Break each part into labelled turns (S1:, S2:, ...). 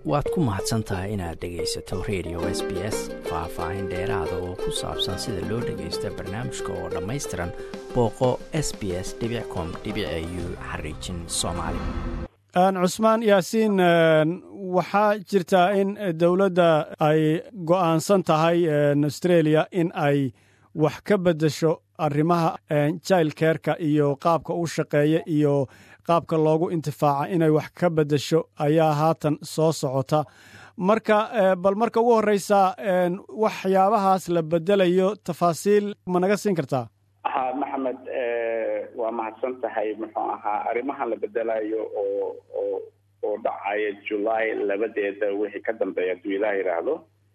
S1: waad ku mahadsan tahay inaad dhegaysato radio s b s faah-faahin dheeraada oo ku saabsan sida loo dhagaysto barnaamijka oo dhammaystiran booqo s b s com u xariijin soomaali
S2: cusmaan yaasiin waxaa jirtaa in dowladda ay go'aansan tahay australia in ay wax ka beddesho arrimaha jailkeerka iyo qaabka u shaqeeya iyo qaabka loogu intifaaca inay wax ka beddesho ayaa haatan soo socota marka bal marka ugu horreysa waxyaabahaas la beddelayo tafaasiil ma naga siin kartaa
S3: ha maxamed waa mahadsan tahay muxuu ahaa arrimahan la bedelayo oo oo oo dhacaya july labadeeda wixii ka dambeeya hadduu ilaah yidhaahdo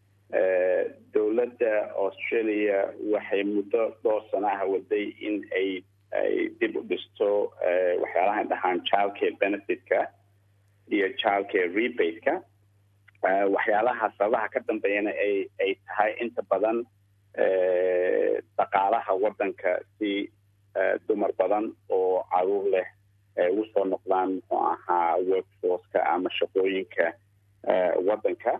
S3: dowladda australia waxay muddo dhowr sanaha waday in ay ay dib u dhisto waxyaalahan dhahaan childcare benefitka iyo childcare rebate-ka waxyaalaha sababaha ka dambeeyana ay ay tahay inta badan dhaqaalaha waddanka si dumar badan oo caruur leh ay ugu soo noqdaan muxuu ahaa workforceka ama shaqooyinka waddanka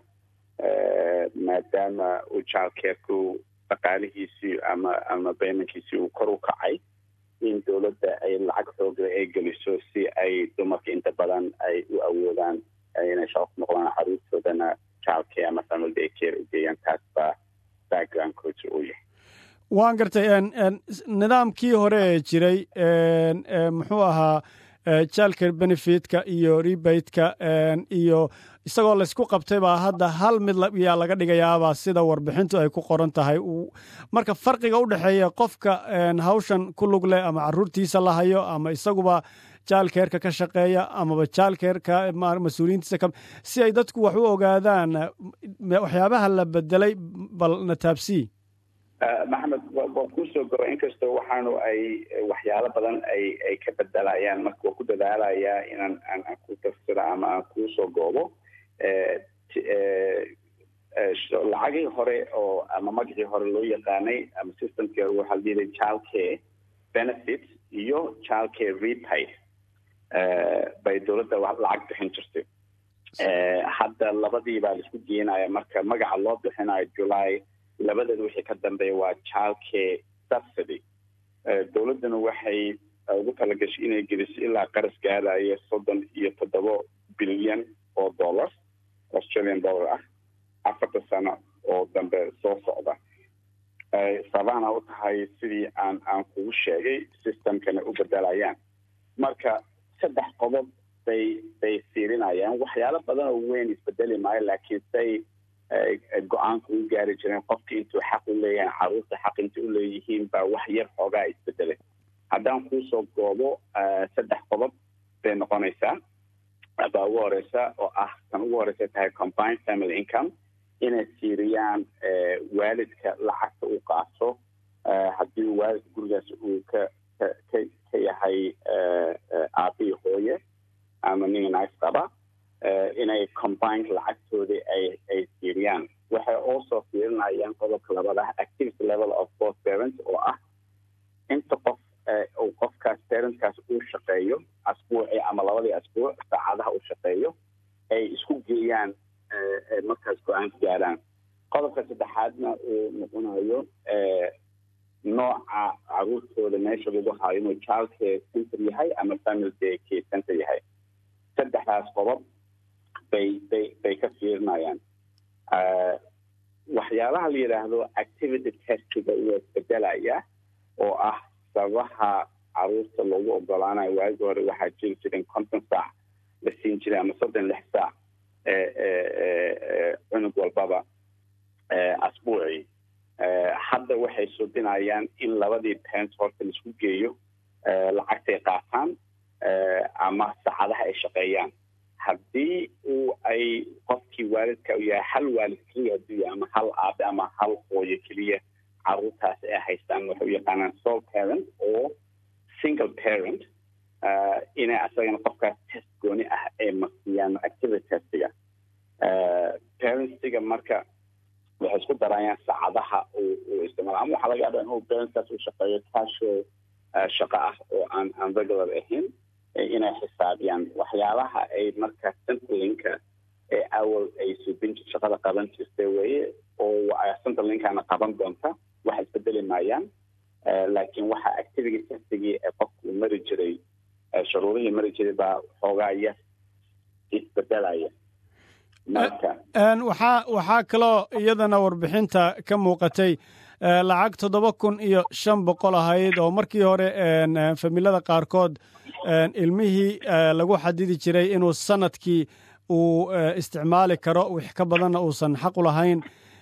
S3: maadaama uu childcareku dhaqaalihiisii ama ama baymankiisii uu kor u kacay in dowladda ay lacag xoogle ay geliso si ay dumarka inta badan ay u awoodaan inay shaqo ku noqdaan caruurtoodana childcare ama family day care u geeyaan taas baa backgroundkooda uu yahay
S2: waan gartay nidaamkii hore ee jiray muxuu ahaa jalker benefitka iyo rebateka iyo isagoo laysku qabtay baa hadda hal mid yaa laga dhigayaabaa sida warbixintu ay ku qoran tahay marka farqiga u dhexeeya qofka hawshan ku lug leh ama caruurtiisa la hayo ama isaguba jaalkeerka ka shaqeeya amaba jaalkeerka mas-uuliyiintiisa si ay dadku wax u ogaadaan waxyaabaha la bedelay bal na taabsii
S3: maxamed waa kuusoo gaba inkastoo waxaanu ay waxyaalo badan ay ay ka bedelayaan marka waa ku dadaalayaa inaan aan aan ku tafsiro ama aan kuusoo goobo lacagii hore oo ama magacii hore loo yaqaanay ama systemkii hore waxaa layidhi childcare benefit iyo childcare repay bay dowladda lacag bixin jirtay hadda labadii baa laisku geenaya marka magaca loo bixinayo july labadeeda wixii ka dambeeya waa childcare subsidy dowladduna waxay ugu talagashay inay geliso ilaa qaras gaadaya soddon iyo toddoba bilyan oo dollar australian dollar ah afarta sano oo dambe soo socda sababana u tahay sidii aan aan kugu sheegay systemkana u bedelayaan marka saddex qodob bay bay fiirinayaan waxyaalo badan oo weyn isbedeli maayo laakiin say go-aanka u gaari jireen qofka intuu xaq u leeyahay caruurta xaq inta u leeyihiin baa wax yar xoogaa isbedelay haddaan kuusoo goobo saddex qodob bay noqonaysaa baa ugu horeysa oo ah tan ugu horeysa tahay combined family income inay fiiriyaan waalidka lacagta uu qaato haddii waalidka gurigaas uu ka ka ka yahay aabihii hooye ama nin naag qaba inay combined lacagtoodii ay ay fiiriyaan waxay also fiirinayaan qodobka labaad ah activity level of both parents oo ah inta qof uu qofkaas parentkaas uu shaqeeyo asbuuci ama labadii asbuuc saacadaha uu shaqeeyo ay isku geeyaan markaas go-aanka gaaraan qodobka saddexaadna uu noqonayo nooca caruurtooda meesha lagu hayo inuu childcare center yahay ama family day care center yahay saddexdaas qodob bay bay bay ka fiirinayaan waxyaalaha la yidhaahdo activity testiga waa isbedelaya oo ah sababaha caruurta loogu ogolaanayo waagi hore waxaa jiri jiren konton saac la siin jiray ama soddon lix saac cunug walbaba asbuucii hadda waxay subinayaan in labadii parents horta laisku geeyo lacagtay qaataan ama saacadaha ay shaqeeyaan haddii uu ay qofkii waalidka u yahay hal waalid keliya hadduu yahay ama hal aabe ama hal hooyo keliya caruurtaas ay haystaan waxay u yaqaanaan sole parent oo single parent inay asagana qofkaas test gooni ah ay marsiiyaan activity testiga parentstiga marka waxay isku darayaan saacadaha uu isticmaala ama waxaa laga yaaba inuu parentskaas uu shaqeeyo casual shaqo ah oo aan aan regular ahayn inay xisaabiyaan waxyaalaha ay marka centralinka ay awal ay suubin shaqada qaban jirtay weye oo centerlinkana qaban doonta wax isbedeli maayaan laakiin waxa activity testigii ee qofku uu mari jiray shuruurihii mari jiray baa xoogaa yar isbedelaya marka
S2: waxaa waxaa kaloo iyadana warbixinta ka muuqatay lacag toddoba kun iyo shan boqol ahayd oo markii hore familada qaarkood ilmihii lagu xadidi jiray inuu sanadkii uu isticmaali karo wix ka badanna uusan xaq u lahayn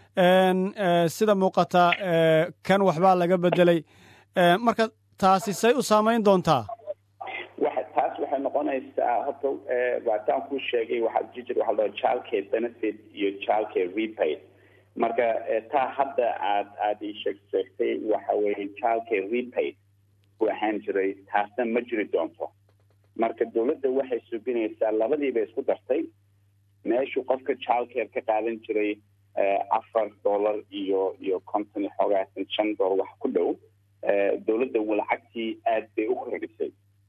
S2: sida muuqata kan waxbaa laga bedelay marka taasi say u saamayn doontaa
S3: taas waxay noqonaysaa horta waataan kuu sheegay waxaa jijir waxa la childcare benefit iyo childcare repay marka taa hadda aad aada ii sheeg sheegtay waxa weeye childcare repay ku ahaan jiray taasna ma jiri doonto marka dowladda waxay suubinaysaa labadiiba isku dartay meeshuu qofka childcare ka qaadan jiray afar dollar iyo iyo konton iyo xoogaatan shan dollar wax ku dhow dowladda lacagtii aad bay u kordhisay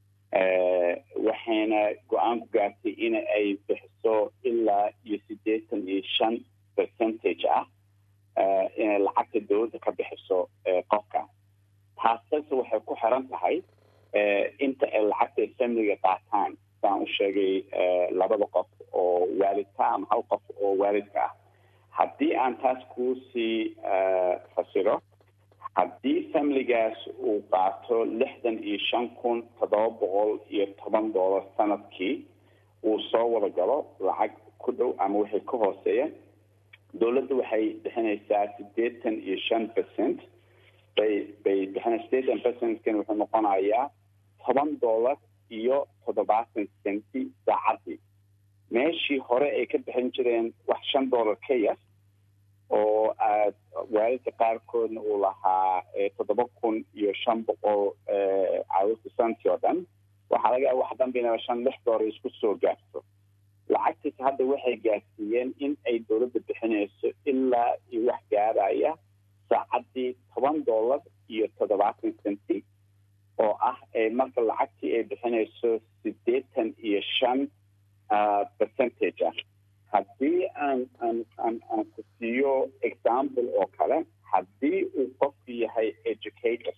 S3: waxayna go-aan ku gaartay in ay bixiso ilaa iyo siddeetan iyo shan percentage ah inay lacagta dowladda ka bixiso qofka taasase waxay ku xiran tahay inta ay lacagta familiga qaataan saan u sheegay labada qof oo waalidka ama hal qof oo waalidka ah haddii aan taas kuusii fasiro haddii familigaas uu qaato lixdan iyo shan kun toddoba boqol iyo toban dollar sanadkii uu soo wada galo lacag ku dhow ama wixii ka hooseeya dowladda waxay bixinaysaa siddeetan iyo shan percent bay bay bixina siddeetan percentkan wuxuu noqonayaa toban dollar iyo toddobaatan centi saacadii meeshii hore ay ka bixin jireen wax shan dollar ka yar oo aad waalidka qaarkoodna uu lahaa toddoba kun iyo shan boqol caawista santi oo dhan waxaa laga yaaba wax dambina shan lix dollar isku soo gaarto lacagtiis hadda waxay gaarsiiyeen in ay dowladda bixinayso ilaa iyo wax gaaraya saacadii toban dollar iyo toddobaatan centi oo ah marka lacagtii ay bixinayso siddeetan iyo shan percentage ah haddii aan aan aan aan ku siiyo example oo kale haddii uu qofku yahay educator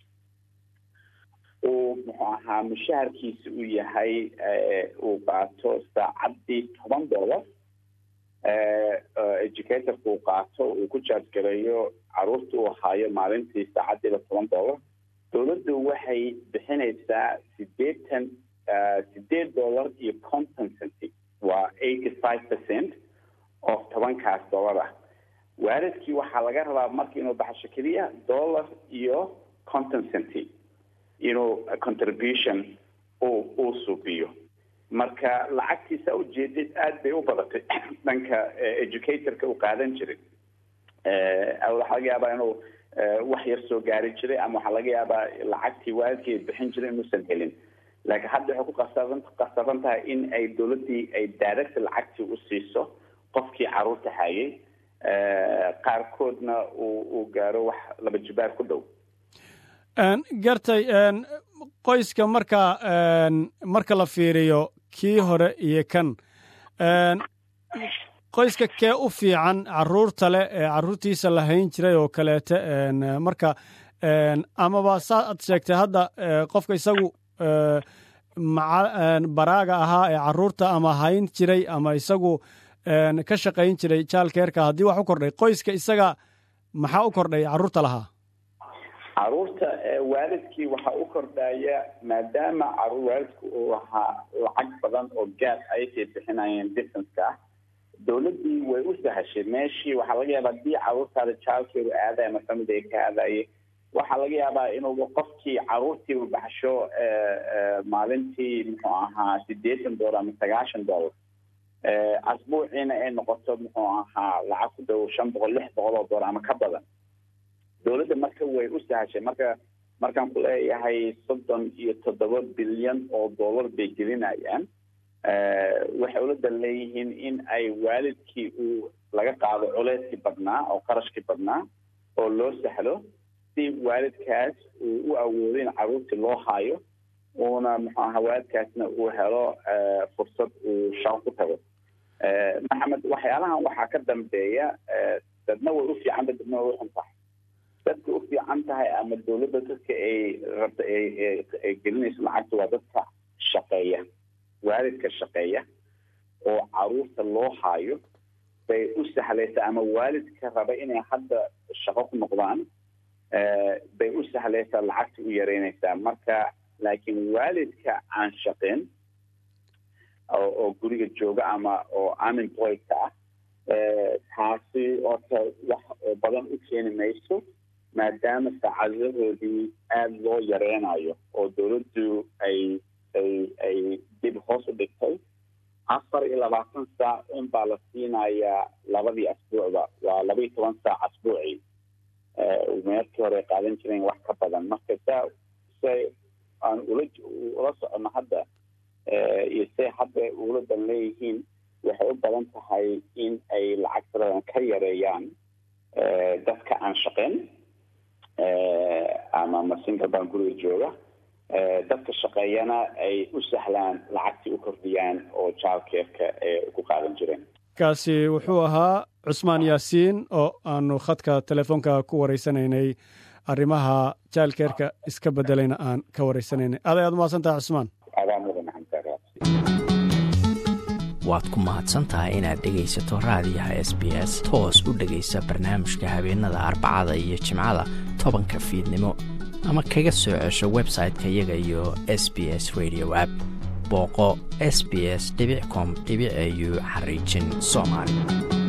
S3: uu muxuu ahaa mushaharkiisa uu yahay uu qaato saacaddii toban dollar educatorka uu qaato uu ku jaajgareeyo caruurta uu haayo maalintii saacaddiiba toban dollar dowladdu waxay bixinaysaa siddeetan siddeed dollar iyo conton centi waa eighty five percent oo tobankaas dollar ah waalidkii waxaa laga rabaa marka inuu baxsho keliya dollar iyo conton centi inuu contribution uu uu suubiyo marka lacagtiisa ujeedid aada bay u badatay dhanka educatorka uu qaadan jiray waxaa laga yaabaa inuu wax yar soo gaari jiray ama waxaa laga yaabaa lacagtii waalidkii bixin jiray inuusan helin laakiin hadda waxay ku qasaban qasaban tahay in ay dowladdii ay direct lacagtii u siiso qofkii caruurta hayay qaarkoodna uu uu gaaro wax laba jibaar ku dhow
S2: gartay qoyska marka marka la fiiriyo kii hore iyo kan qoyska kee u fiican caruurta leh ee caruurtiisa la hayn jiray oo kaleete marka amaba saa ad sheegtay hadda qofka isagu baraaga ahaa ee caruurta ama hayn jiray ama isagu ka shaqayn jiray jaalkeerka haddii wax u kordhay qoyska isaga maxaa u kordhay caruurta lahaa
S3: caruurta waalidkii waxaa u kordhaya maadaama waalidku uu lahaa lacag badan oo gaas ayakay bixinayeen distanceka ah dowladdii way u sahashay meeshii waxaa laga yaabaa haddii caruurtaada jaalkeedu aadaya ama family ay ka aadaye waxaa laga yaabaa inuu qofkii caruurtiiba baxsho maalintii muxuu ahaa siddeetan dollar ama sagaashan dollar asbuuciina ay noqoto muxuu ahaa lacag ku dhow shan boqol lix boqol oo dollar ama ka badan dowladda marka way u sahashay marka markaan ku leeyahay soddon iyo toddoba bilyan oo dollar bay gelinayaan waxay ula leeyihiin in ay waalidkii uu laga qaado culeyskii badnaa oo qarashkii badnaa oo loo sahlo si waalidkaas uu u awoodo in caruurtii loo haayo uuna muxuu ahaa waalidkaasna uu helo fursad uu shaqo ku tago maxamed waxyaalahan waxaa ka dambeeya dadna way u fiican tahay dadna way u xun tahay dadka u fiican tahay ama dawladda dadka ay rabta ay gelinayso lacagta waa dadka shaqeeya waalidka shaqeeya oo caruurta loo haayo bay u sahlaysaa ama waalidka raba inay hadda shaqo ku noqdaan bay u sahlaysaa lacagta u yareynaysaa marka laakiin waalidka aan shaqeyn oo guriga jooga ama oo unemployedka ah taasi horta wax oo badan u keeni mayso maadaama saacadahoodii aada loo yareynayo oo dawladdu ay ay ay dib hoos u dhigtay afar iyo labaatan saac un baa la siinayaa labadii asbuucba waa laba iyo toban saac asbuucii meerkii hore ay qaadan jireen wax ka badan marka saa say aan ula ula socono hadda iyo say hadda uladan leeyihiin waxay u badan tahay in ay lacagtaradan ka yareeyaan dadka aan shaqeyn ama masinka baan guriga jooga dadka shaqeeyana ay u sahlaan lacagtii u kordhiyaan oo jaalkeerka ee ku qaadan jireen
S2: kaasi wuxuu ahaa cusmaan yaasiin oo aanu khadka telefoonka ku wareysanaynay arrimaha jaalkeerka iska bedelayna aan ka wareysanaynay aad ayaad umahadsantaha cusmaan
S1: waad ku mahadsantahay inaad dhegaysato raadiyaha s b s toos u dhegaysa barnaamijka habeenada arbacada iyo jimcada tobanka fiidnimo ama kaga soo cesho website-ka iyaga iyo s b s radio app booqo s b s com au xariijin soomaali